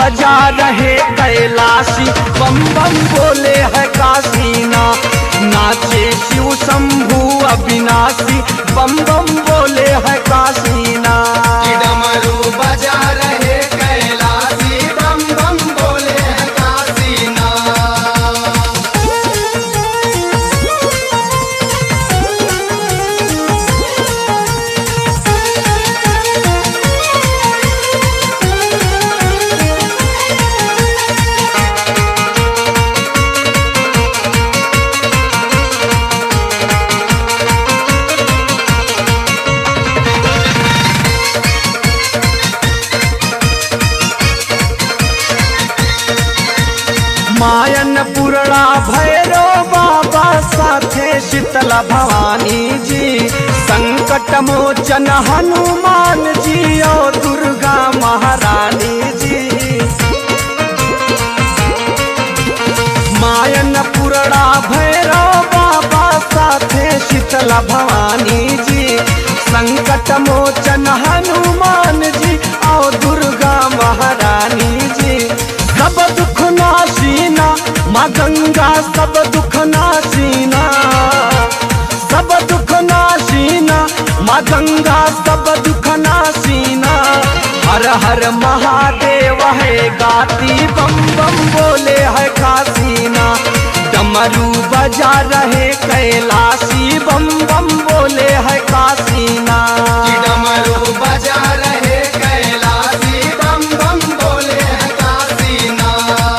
बजा रहे कैलाशी बम बम बोले है काशीना नाचे शिव शंभु अविनाशी बम बम बोले है काशीना कि डमरू बजा रहे कैलाशी बम बम बोले हैं काशीना मायन पुरड़ा भैरो बाबा साथे शीतला भवानी जी संकट मोचन हनुमान जी और दुर्गा महारानी जी मायन पुरड़ा भैरो बाबा साथे शीतला भवानी जी संकट मोचन हनुमान जी और दुर्गा महारानी जी सब दुख नाशीना माँ गंगा सब दुख नाशीना सब दुख नाशीना माँ गंगा सब दुख नाशीना हर हर महादेव है गाती बम बम बोले है कासीना डमरू बजा रहे कैलाशी बम बम बोले है कासीना कि डमरू बजा रहे कैलाशी बम बम बोले हैं काशीना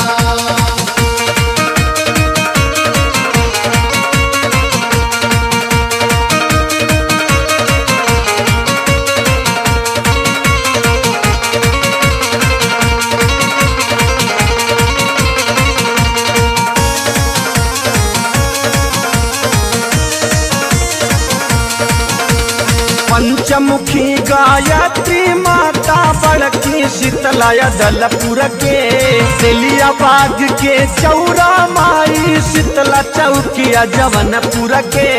पंचमुखी गायत्री माता बड़की शीतलय दलपुर के तेलिया बाग के चौरा माई शीतला चौकिया जवनपुर के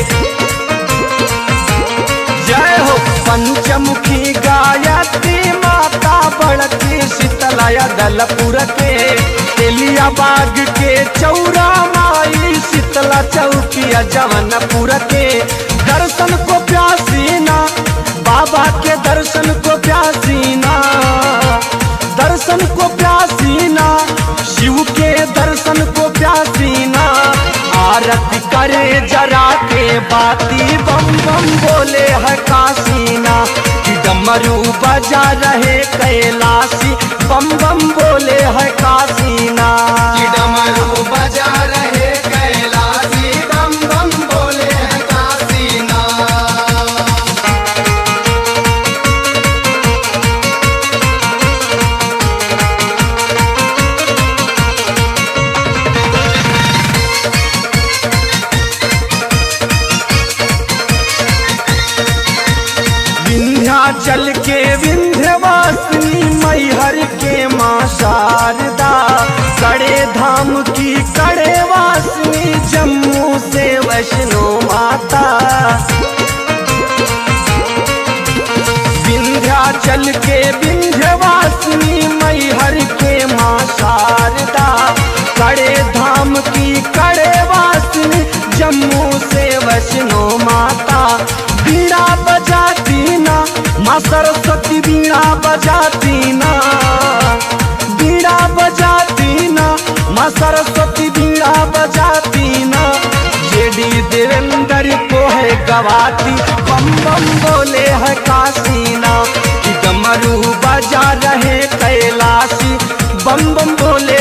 जय हो पंचमुखी गायत्री माता बड़की शीतलय दलपुर के तेलिया बाग के चौरा माई शीतला चौकिया जवनपुर के दर्शन को प्यासीना बाबा के दर्शन को प्यासीना दर्शन को प्यासीना शिव के दर्शन को प्यासीना आरती करे जरा के बाती बम बम बोले है कासीना कि डमरू बजा रहे कैलाशी बम बम बोले है कासीना कि डमरू बजा रहे कैलाशी बम बम बोले हैं काशीना विंध्याचल के विंध्यवासिनी मैहर के माँ शारदा कड़े धाम की कड़े वासिनी जम्मू से वैष्णो माता विंध्याचल के विंध्यवासिनी मैहर के माँ शारदा कड़े धाम की कड़े वासिनी जम्मू से वैष्णो माता बीड़ा बजाती ना माँ सरस्वती बीड़ा बजाती ना बीड़ा बजाती ना माँ सरस्वती बीड़ा बजाती ना जेडी देवेंद्र को है गवाती बम बम बोले है कासीना कि डमरू बजा रहे कैलाशी बम बम बोले